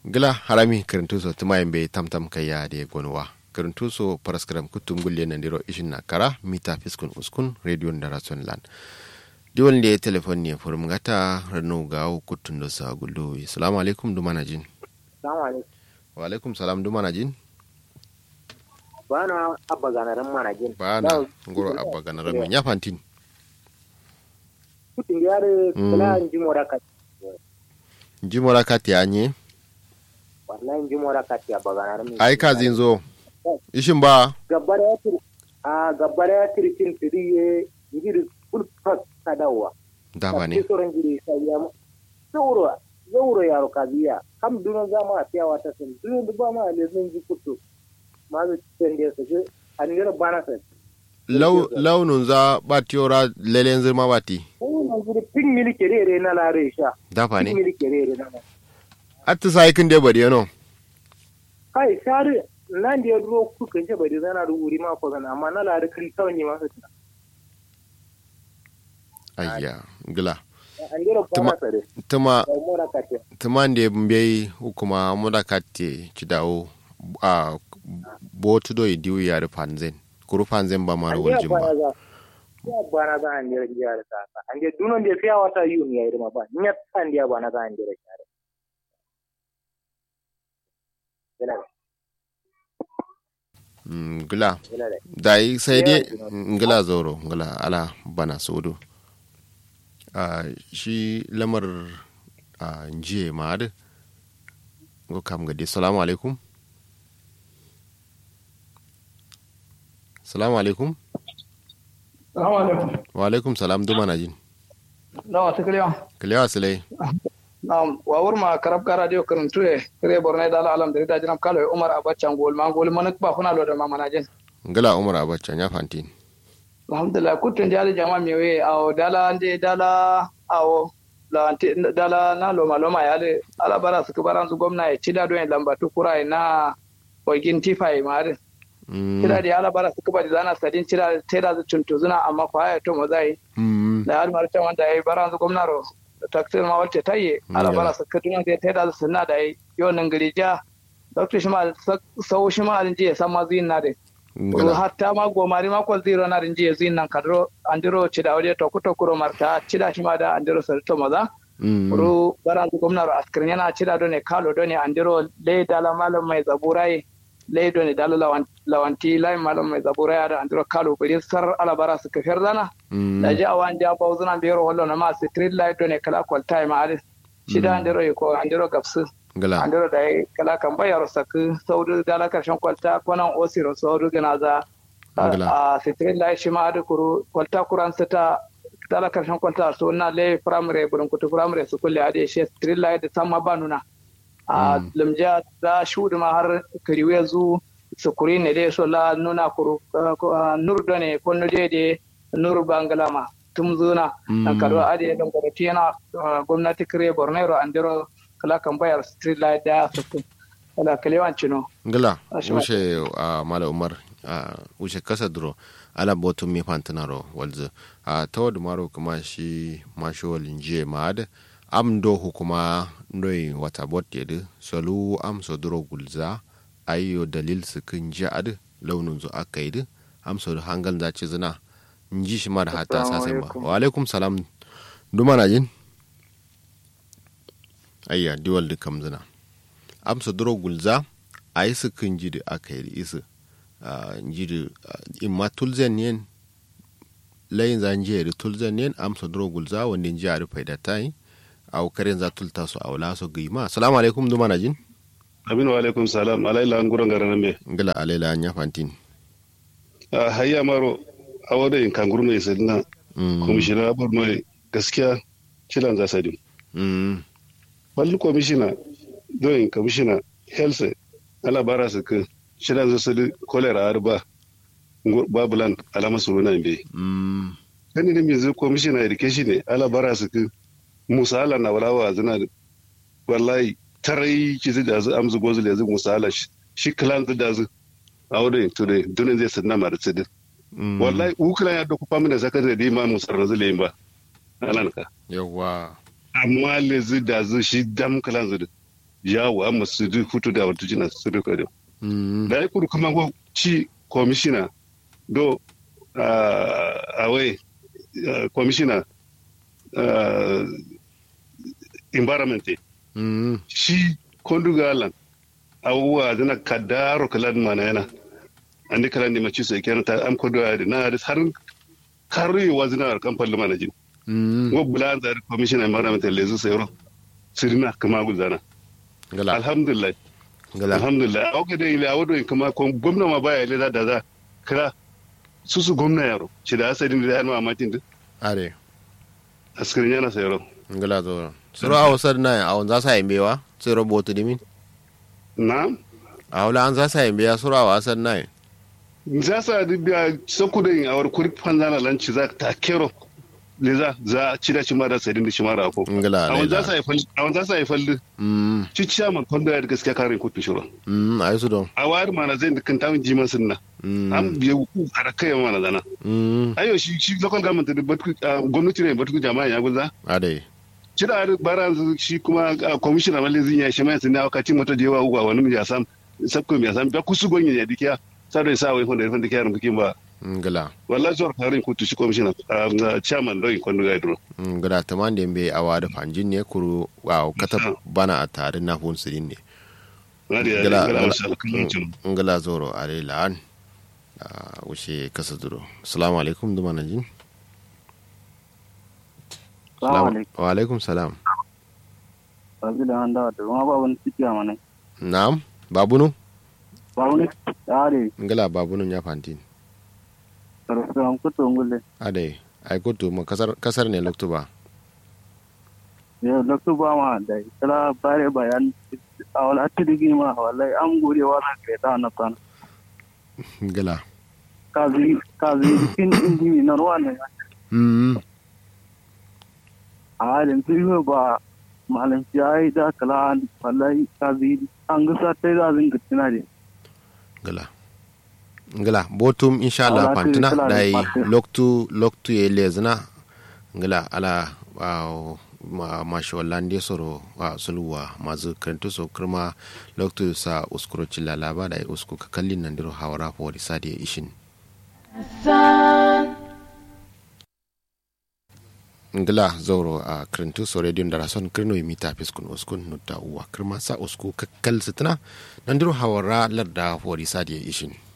gila harami karintuso tumayin bai tamtam kayya da gonwa karintuso paraskaram kutum gulle na diro ishin na kara mita fiskun uskun radio da rason land diwon da ya telefon ne furum gata rano gawo kutun da sa gullo assalamu alaikum dumana jin Salamu alaikum. wa alaikum salam dumana jin Bana abba ganarin manajin. bana ngoro abba ganaran men ya fantin Kutin yare Mm. kula in ji mora kati. jimora kati anye Wallahi in ji mora kati abba ganarin. ai ka zin zo ishin ba Gabbar ya tiri. A gabbar ya tiri cin tiri ye ngiri kulfas kadawa. dafa ne Kisoran giri sai ya mu. Zauro zauro yaro kaziya. Kam duno zama a tiyawa ta sun. Duno duba ma le zan ji kutu. Ma zai cikin da su ji. An yi bana sai. Lau- launin za ba tiyora lelen zirma ba ti Wannan giri pin mili kerere na lare sha. dafa Pin ne mili kerere na lare. atta sai kin de bari no kai sare nan da ya duro kuka ce bai zana da wuri ma ko zana amma na lari kan kawai ne masu tuna ayya gila an jira Tuma- kwana tsare tuma da mura ka ce tumande mbei hukuma muda katti cidawo a botu do diu yare panzen kuru panzen ba mara an jira waljin kwana ba za ya bana za an jira jiya da saka an jira dunan da ya fiya wata yi ne ya yi ma ba nyat an jira bana za an jira jare yana da Mm, gila yana da dai sai dai Yeah, ngila zoro ngila ala bana sodo a shi lamar a njiye ma adu ngo kam gadi salamu alaikum salamu alaikum Salamu alaikum. wa alaikum salam duma na jin Nawa ta kiliya. kiliyawa silai Na'am, wa wurma karab ka radio karantu e kire borne dala alam da rida jinam kalo Umar Abacha ngol ma ngol manak ba kuna lo da mama najin. ngila umar abacha nya fantin Alhamdulillah kutun jali jama mi we aw dala ande dala aw la ante dala na lo maloma ya de ala bara su kubaran su gwamna e cida do en lambatu kurai na ogin tifai ma de. Mm, Cida di ala bara su kubadi zana sadin cida teda zu tuntuzuna amma fa ya to mozai. mm, da har marta wanda ya yi baran su gwamnaro taksir ma wacce ta yi ala bara su kaduna da ta da su na da yi yau nan gari ja dr shi ma sau shi ma alin jiya san ma zuyin na da ngila hatta ma gomari ma kwal zero na rin jiya zuyin nan kadro andiro ci da waje to kuto kuro marta ci da shi ma da andiro sarto maza Mm, ru baran su gwamnaro askirin yana ci da do ne kalo do ne andiro le dala malam mai zaburai le do ne dala lawan- lawanti lai malam mai zaburai da andiro kalo bari sar ala bara su kafiyar zana mm, da ji awan ja ba uzuna biyar wallo na ma street light ne kala kwal time ade shida andiro ko andiro gapsu ngila andiro da yi kala kan bayar saku saudu dala karshen kwalta konan osiro saudu gina za Ngila. a street light shi ma ade kuru kwalta kuran sita dala karshen kwalta so na le primary burin kutu primary su kulle ade shi street light da sama ba nuna a limja da shudu ma har kariwe zu sukuri ne dai so la nuna kuru nur da ne ko nuje de nur bangalama tum zuna Mm. an karo ade don gwamnati yana uh, gwamnati kire bornero andiro kala kan bayar street light da su kala kalewan cino ngila Ashe wuce a mala umar a wuce kasa duro ala botun mi fantanaro walzu a tawad maro kuma shi masho linje maad am do hukuma ndoi wata bot yedi solu am so duro gulza ayyo dalil su kin ji ad launin zu aka yi am so hangal za ci zina nji shi ma da hata Assalamu sasen ba alaikum. wa alaikum salam duma na jin ayya diwal dukkan zina amsa duro gulza a yi su kan jidi aka yi isu jidi imma tulzen yen layin za jiya da tulzen yen amsa duro gulza wanda ji a rufe da ta yi a karen za tulta su a wula su gima salamu alaikum duma na jin Aminu wa alaikum salam alaila an gurin garin me. ngila alaila an ya fantin A hayya maro a wadda in kanguru ne sai na Mm, komishina Borno ne gaskiya cilan za sadi. mm, Balli komishina don komishina health ala bara su ka cilan za sadi kolera har ba babulan alama su wuna be. mm, Kani ne yanzu komishina education ne ala bara su ka musa ala na walawa zina wallahi tarai ki zai da zu amzu gozul yanzu musa ala shi- shi kilan da zu a wadda to dai dunin zai sanna mara tsidin. mm. wallahi ukula ya doku famina zakar da ma musar razule ba alan ka yawwa amma le zu da zu shi dam kala zu yawo amma su du futu da wata jina su duka da mm da ya kuru kuma go ci komishina do a wai komishina environment mm shi kondugalan abubuwa zana kadaro kalan mana yana an di kalan mace su kenan ta am kodo ya na da har karri wa zina kan falli mana jin mm wo bulan da commission environment lezu sayro sirina kama guzana ngala alhamdulillah ngala alhamdulillah auka da ile awodo kama ko gwamna ma baya ile da za kira su su gwamna yaro ci da asalin da yana matin da are askirin yana sayro ngala zo suro a wasar na a wanza sa yimbewa suro botu dimin na a wala an za sa yimbeya suro a wasar na za sa biya sakudin a war kuri fanzana lanci za ta kero le za za ci da ci mara sadin da ci mara ko ngala a wani za laila sa yi falli a wani za sa yi falli mm ci ciya man kondo ya da gaskiya karin kutu shiro mm ayi su don a wari mana zai da kan tamin jiman sunna mm an biya ku a da kai mana zana mm ayo shi shi local government da batu gwamnati ne batu jama'a ya guza are ci da bara shi kuma commissioner mali zin ya shi mai sunna wakati mota da yawa uwa wani mu ya sam sabko ya sam ba kusu gonye ya dikiya sai sa wai honda honda kiyarin bikin ba ngala wallahi zuwa karin kutu shi commissioner chairman doyin kondo ga idro ngala taman da yimbe a wada fanjin ne kuru wa kata bana a tare na hun sirin ne ngadi ya ngala ngala masha Allah kullum cin ngala zoro are la'an a wuce kasa duro assalamu alaikum duma na jin Salamu alaikum. wa alaikum salam Babu da an dawa da ma ba wani ciki a mana. na'am babunu Ba wani tsare ngala babunun ya fantin sarfin kuto ngule. ade ai kutu ma kasar kasar ne loktu ba Yau lokacin ba ma da kala bare bayan a wala tirigi ma wallahi an gode wa na kai ta na kan. ngala Kazi kazi kin indi na ruwa ne. mm A halin fiye ba malam yayi da kala wallahi kazi an ga sa tai da zin gitina ne. ngala ngala botum inshallah Ala fantina tiri kala dai da parte. loktu loktu ye lezna ngala ala wow, ma mashi wallande soro wa sulwa mazu kantu so kirma loktu sa uskuro chilla laba dai usku ka kallin nan diro hawara fo di sadi ishin ngila zauro a kirintu so radio da rason kirno yi mita fiskun uskun nutta uwa kirma sa usku kakkal sitina nan diro hawara larda fo di sadi ishin